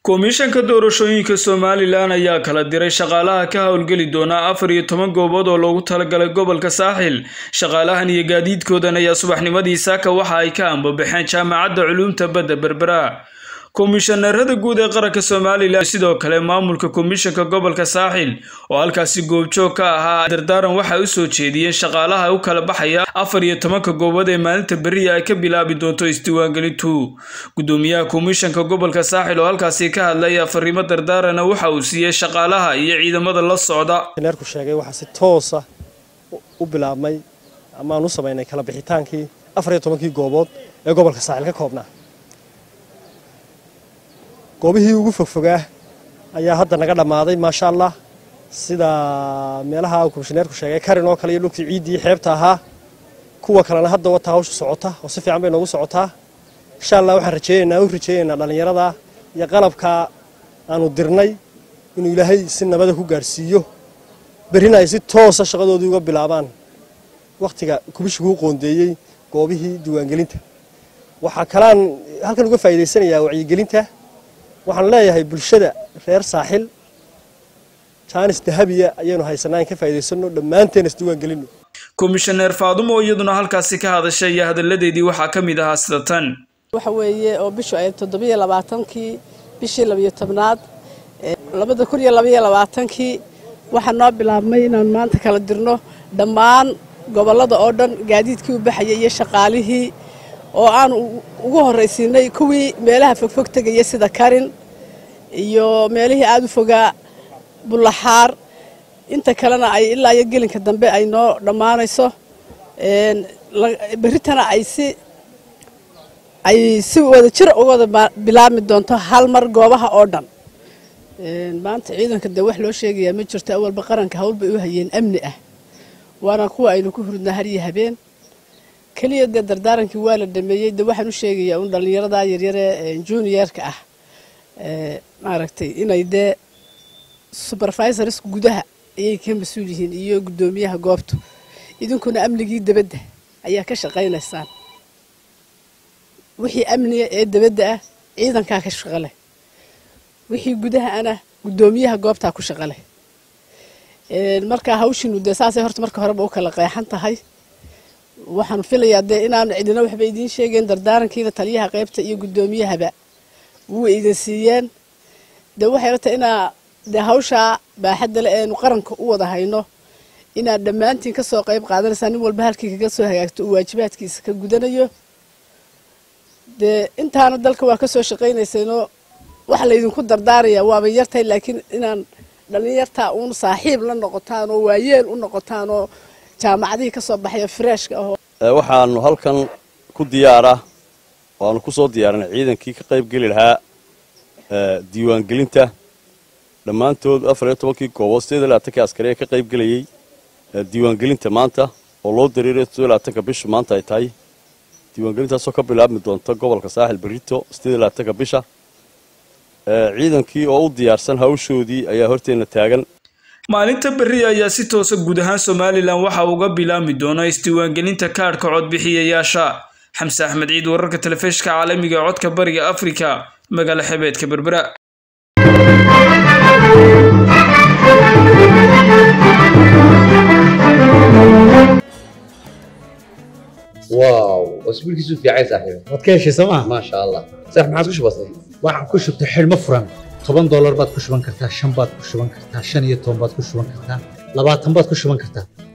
komishanka doorashooyinka somalilan ayaa kala diray shaqaalaha ka howlgeli doona afar iyo toban goobood oo loogu talagalay gobolka saaxil shaqaalahan iyo gaadiidkoodan ayaa subaxnimadii saaka waxa ay ka ambabaxeen jaamacadda culuumta badda berbera komishanarada guud ee qaranka somalilan sidoo kale maamulka komishanka gobolka saaxil oo halkaasi goobjoog ka ahaa dardaaran waxay u soo jeediyeen shaqaalaha u kala baxaya afar iyo tobanka goobood ee maalinta beriya ay ka bilaabi doonto isdiiwaangelintu gudoomiyaha komishanka gobolka saaxil oo halkaasi ka hadlaya fariimo dardaarana waxa uu siiyey shaqaalaha iyo ciidamada la socda neerku sheegay waxaa si toosa u bilaabmay amaan u samaynay kala bixitaankii afar iyo tobankii goobood ee gobolka saaxil ka koobnaa goobihii ugu fogfogaa ayaa hadda naga dhammaaday maasha allah sida meelaha uu komishineerku sheegay karin oo kale iyo dhulkii ciiddii xeebta ahaa kuwa kalena hadda wata hawsha socota oo si fiican bay noogu socotaa insha allah waxaan rajeynaynaa u rajeynaynaa dhallinyarada iyo qalabka aanu dirnay inuu ilaahay si nabada ku gaarhsiiyo berrina ay si toosa shaqadoodii uga bilaabaan wakhtiga kubishiguu qoondeeyey goobihii diiwaangelinta waxaa kalaan halkan uga faa'iidaysanayaa wacyigelinta waxaan leeyahay bulshada reer saaxil jaanis dahabiya ayaynu haysanaa in ka faa'iidaysanno dhammaanteen isdiiwaan gelinno komishaneer faadumo iyaduna halkaasi ka hadashay iyo hadalladeedii waxaa ka mid ahaa sida tan waxa weeye oo bishu ay toddobiyo labaatankii bishii labiyo tobnaad labada kun iyo labaiyo labaatankii waxaa noo bilaabmay inaan maanta kala dirno dhammaan gobollada oo dhan gaadiidkii u baxayay iyo shaqaalihii oo aanu ugu horraysiinay kuwii meelaha fogfog tegaya sida karin iyo meelihii aada u fogaa bullaxaar inta kalena ay ilaa iyo gelinka dambe ay noo dhammaanayso berritana ay si ay si wada jir uga wada bilaabmi doonto hal mar goobaha oo dhan maanta ciidanka dee wax loo sheegayaa ma jirto awalba qaranka hawl bay u hayeen amni ah waana kuwa aynu ku hurdnaa har iyo habeen keliya dee dardaarankii waa la dhameeyey de waxaan u sheegayaa un dhallinyarada yaryare juniorka ah maaragtay inay dee supervisors gudaha ayay ka mas-uul yihiin iyo guddoomiyaha goobtu idinkuna amnigii debadda ayaa ka shaqaynaysaan wixii amniga ee debadda ah ciidankaa ka shaqo leh wixii gudaha ana guddoomiyaha goobtaa ku shaqo leh markaa hawshiinu dee saasay horta marka horeba u kala qeexan tahay waxaan filayaa dee inaan cidina waxba idiin sheegeen dardaarankiina taliyaha qaybta iyo guddoomiyahaba wuu idin siiyeen dee waxay rata inaa dee hawshaa baaxadda le eenu qaranka u wada hayno inaad dhammaantiin ka soo qayb qaadanaysaa nin walba halkii kaga soo hagaagto uu waajibaadkiisa ka gudanayo dee intaana dalka waa ka soo shaqaynaysayno waxa laydinku dardaarayaa waaba yartahay laakiin inaan dhallinyartaa uun saaxiib la noqotaan oo waayeel u noqotaan oo jaamacadihii ka soo baxaya freeshka ahoo waxaanu halkan ku diyaara waanu ku soo diyaarinay ciidankii ka qayb geli lahaa diiwaangelinta dhammaantood afar iyo tobankii goobood sideed iyo labaatankii askari ee ka qayb gelayey diiwaangelinta maanta oo loo dareeray sideed iyo labaatanka bishu maanta ay tahay diiwaangelintaasoo ka bilaabmi doonta gobolka saaxil berrito sideed iyo labaatanka bisha ciidankii oo u diyaarsan hawshoodii ayaa horteenna taagan maalinta berri ayaa si toosa guud ahaan somalilan waxa uga bilaabmi doona isdiiwaangelinta kaadhka codbixiyayaasha xamse axmed ciid wararka telefishka caalamiga ee codka bariga afrika magaala xebeedka berbera واو اسبوع كيسو في عايز صاحبي waad ka heshay sooma ما شاء الله صح ما عادش بسيط waxaan ku shubtay xidhmo furan toban doolar baad ku shuban kartaa shan baad ku shuban kartaa shan iyo toban baad ku shuban kartaa labaatan baad ku shuban kartaa